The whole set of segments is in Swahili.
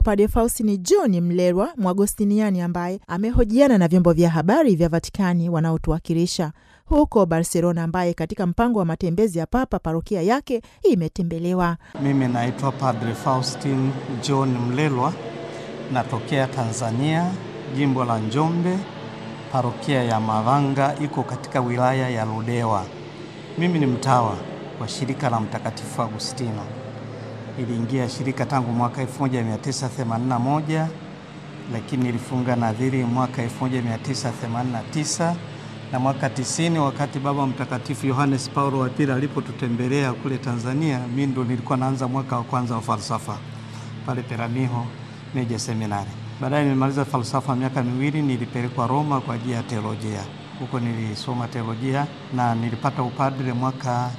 Padre Faustini John Mlelwa Mwagostiniani ambaye amehojiana na vyombo vya habari vya Vatikani wanaotuwakilisha huko Barcelona, ambaye katika mpango wa matembezi ya Papa parokia yake imetembelewa. Mimi naitwa Padre Faustin John Mlelwa, natokea Tanzania, jimbo la Njombe, parokia ya Mavanga iko katika wilaya ya Ludewa. Mimi ni mtawa wa shirika la Mtakatifu Agustino. Iliingia shirika tangu mwaka 1981 lakini nilifunga nadhiri mwaka 1989 na mwaka 90 wakati Baba Mtakatifu Yohanes Paulo wa pili alipotutembelea kule Tanzania, mimi ndo nilikuwa naanza mwaka wa kwanza wa falsafa pale Peramiho Meja Seminari. Baadaye nilimaliza falsafa miaka miwili, nilipelekwa Roma kwa ajili ya teolojia. Huko nilisoma teolojia na nilipata upadre mwaka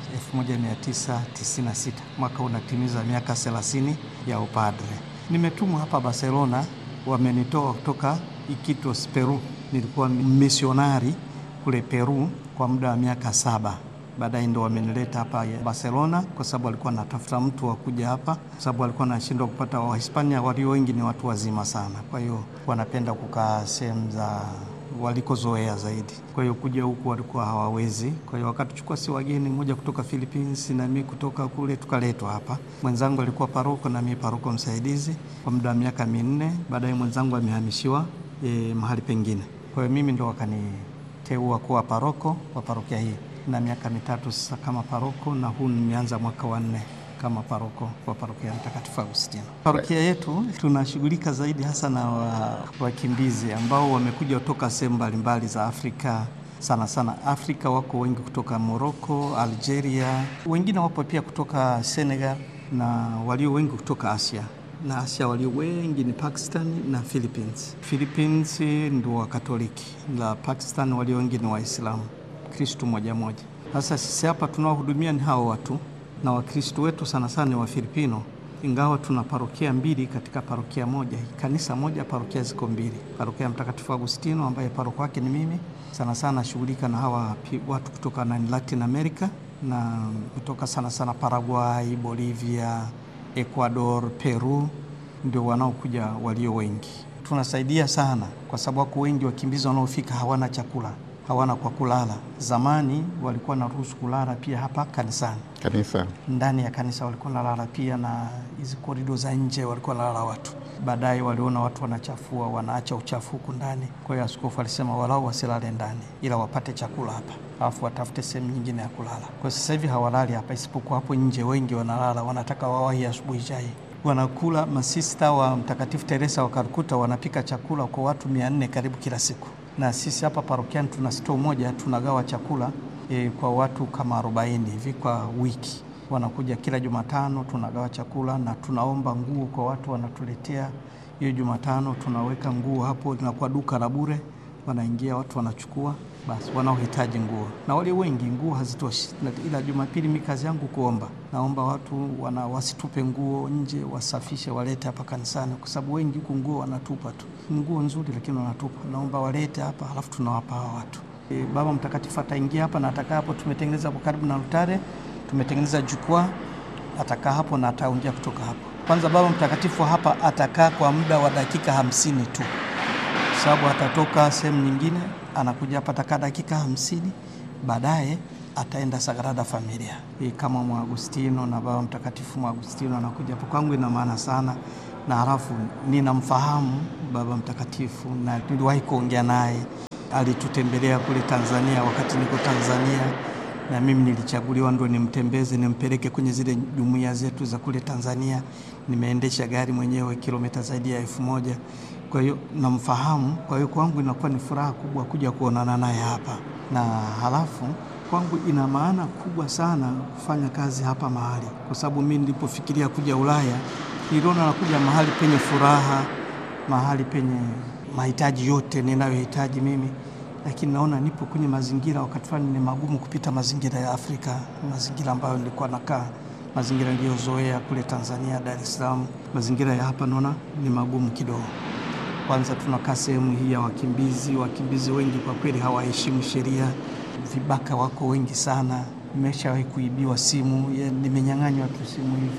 1996. Mwaka unatimiza miaka 30 ya upadre. Nimetumwa hapa Barcelona, wamenitoa kutoka Iquitos, Peru. Nilikuwa misionari kule Peru kwa muda wa miaka saba. Baadaye ndo wamenileta hapa Barcelona kwa sababu walikuwa natafuta mtu wa kuja hapa, kwa sababu walikuwa nashindwa kupata Wahispania walio wengi ni watu wazima sana, kwa hiyo wanapenda kukaa sehemu za walikozoea zaidi. Kwa hiyo kuja huku walikuwa hawawezi. Kwa hiyo wakatuchukua si wageni, mmoja kutoka Philippines na mimi kutoka kule, tukaletwa hapa. Mwenzangu alikuwa paroko na mimi paroko msaidizi kwa muda wa miaka minne. Baadaye mwenzangu amehamishiwa e, mahali pengine. Kwa hiyo mimi ndo wakaniteua kuwa paroko wa parokia hii na miaka mitatu sasa kama paroko, na huu nimeanza mwaka wa nne kama paroko wa parokia Mtakatifu Agustino. Parokia yetu tunashughulika zaidi hasa na wakimbizi wa ambao wamekuja kutoka sehemu mbalimbali za Afrika. Sana sana Afrika wako wengi kutoka Morocco, Algeria, wengine wapo pia kutoka Senegal na walio wengi kutoka Asia na Asia walio wengi ni Pakistan na Philippines. Philippines ndio wa Katoliki, la Pakistan walio wengi ni Waislamu, Kristu moja moja. Sasa sisi hapa tunaohudumia ni hao watu na Wakristo wetu sana sana ni Wafilipino, ingawa tuna parokia mbili katika parokia moja, kanisa moja, parokia ziko mbili. Parokia ya Mtakatifu Agustino ambaye paroko wake ni mimi, sana sana shughulika na hawa watu kutoka na Latin America na kutoka sana sana Paraguay, Bolivia, Ecuador, Peru, ndio wanaokuja walio wengi. Tunasaidia sana kwa sababu wako wengi wakimbizi wanaofika hawana chakula hawana kwa kulala. Zamani walikuwa na ruhusu kulala pia hapa kanisani, kanisa ndani ya kanisa walikuwa nalala pia, na hizi korido za nje walikuwa nalala watu. Baadaye waliona watu wanachafua, wanaacha uchafu huku ndani. Kwa hiyo askofu alisema walau wasilale ndani, ila wapate chakula hapa, alafu watafute sehemu nyingine ya kulala. Kwa sasa hivi hawalali hapa, isipokuwa hapo nje wengi wanalala, wanataka wawahi asubuhi chai wanakula. Masista wa Mtakatifu Teresa wa Kalkuta wanapika chakula kwa watu mia nne karibu kila siku na sisi hapa parokiani tuna stoo moja tunagawa chakula e, kwa watu kama 40 hivi kwa wiki. Wanakuja kila Jumatano, tunagawa chakula na tunaomba nguo kwa watu wanatuletea. Hiyo Jumatano tunaweka nguo hapo, linakuwa duka la bure, wanaingia watu wanachukua, basi wanaohitaji nguo, na wale wengi nguo hazitoshi, ila Jumapili mi kazi yangu kuomba. Naomba watu wana wasitupe nguo nje, wasafishe, walete hapa kanisani, kwa sababu wengi huku nguo wanatupa tu, nguo nzuri lakini wanatupa. Naomba walete hapa, halafu tunawapa hawa watu. E, Baba Mtakatifu ataingia hapa na atakaa hapo. Tumetengeneza hapo karibu na altare, tumetengeneza jukwaa, atakaa hapo na ataongea kutoka hapo. Kwanza Baba Mtakatifu hapa atakaa kwa muda wa dakika hamsini tu sababu atatoka sehemu nyingine anakuja hapa atakaa dakika hamsini, baadaye ataenda Sagrada Familia hii kama Mwagustino na Baba Mtakatifu Mwagustino anakuja hapo. Kwangu ina maana sana, na halafu ninamfahamu Baba Mtakatifu na niliwahi kuongea naye, alitutembelea kule Tanzania wakati niko Tanzania, na mimi nilichaguliwa ndo nimtembeze nimpeleke kwenye zile jumuiya zetu za kule Tanzania. Nimeendesha gari mwenyewe kilomita zaidi ya elfu moja kwa hiyo namfahamu. Kwa hiyo kwangu inakuwa ni furaha kubwa kuja kuonana naye hapa, na halafu kwangu ina maana kubwa sana kufanya kazi hapa mahali, kwa sababu mimi nilipofikiria kuja Ulaya niliona nakuja mahali penye furaha, mahali penye mahitaji yote ninayohitaji mimi, lakini naona nipo kwenye mazingira wakati fulani ni magumu kupita mazingira ya Afrika, mazingira ambayo nilikuwa nakaa mazingira niliyozoea kule Tanzania, Dar es Salaam. Mazingira ya hapa naona ni magumu kidogo. Kwanza tunakaa sehemu hii ya wakimbizi. Wakimbizi wengi kwa kweli hawaheshimu sheria, vibaka wako wengi sana. Nimeshawahi kuibiwa simu, nimenyang'anywa tu simu hivi.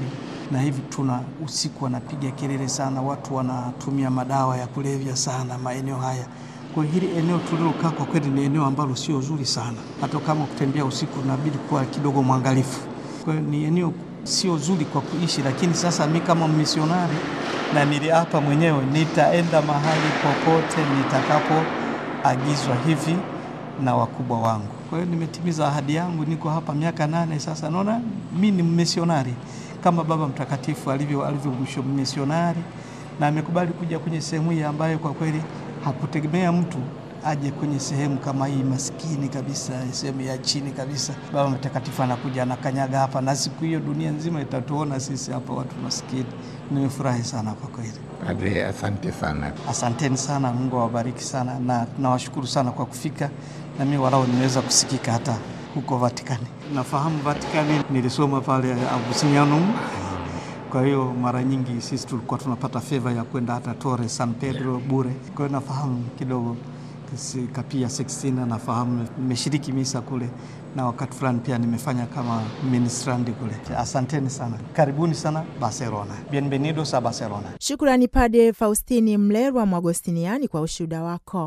na hivi tuna usiku wanapiga kelele sana, watu wanatumia madawa ya kulevya sana maeneo haya. Kwa hiyo hili eneo tulilokaa kwa kweli ni eneo ambalo sio zuri sana, hata kama kutembea usiku unabidi kuwa kidogo mwangalifu. Kwa hiyo ni eneo sio zuri kwa kuishi, lakini sasa mi kama misionari na niliapa mwenyewe nitaenda mahali popote nitakapoagizwa hivi na wakubwa wangu. Kwa hiyo nimetimiza ahadi yangu, niko hapa miaka nane sasa. Naona mi ni misionari kama Baba Mtakatifu alivyo alivyo misionari, na amekubali kuja kwenye sehemu hii ambayo kwa kweli hakutegemea mtu aje kwenye sehemu kama hii maskini kabisa, sehemu ya chini kabisa. Baba Mtakatifu anakuja anakanyaga hapa, na siku hiyo dunia nzima itatuona sisi hapa watu maskini. Nimefurahi sana kwa kweli. Padre, asante sana. Asanteni sana, Mungu awabariki sana, na tunawashukuru sana kwa kufika, na mimi walau nimeweza kusikika hata huko Vatikani. Nafahamu Vatikani, nilisoma pale Augustinianum. Kwa hiyo mara nyingi sisi tulikuwa tunapata feva ya kwenda hata Torre San Pedro bure. Kwa hiyo nafahamu kidogo Kapia Sixtina, nafahamu, nimeshiriki misa kule na wakati fulani pia nimefanya kama ministrandi kule. Asanteni sana, karibuni sana Barcelona, bienvenidos a Barcelona. Shukrani Padre Faustini Mlerwa Mwagostiniani kwa ushuhuda wako.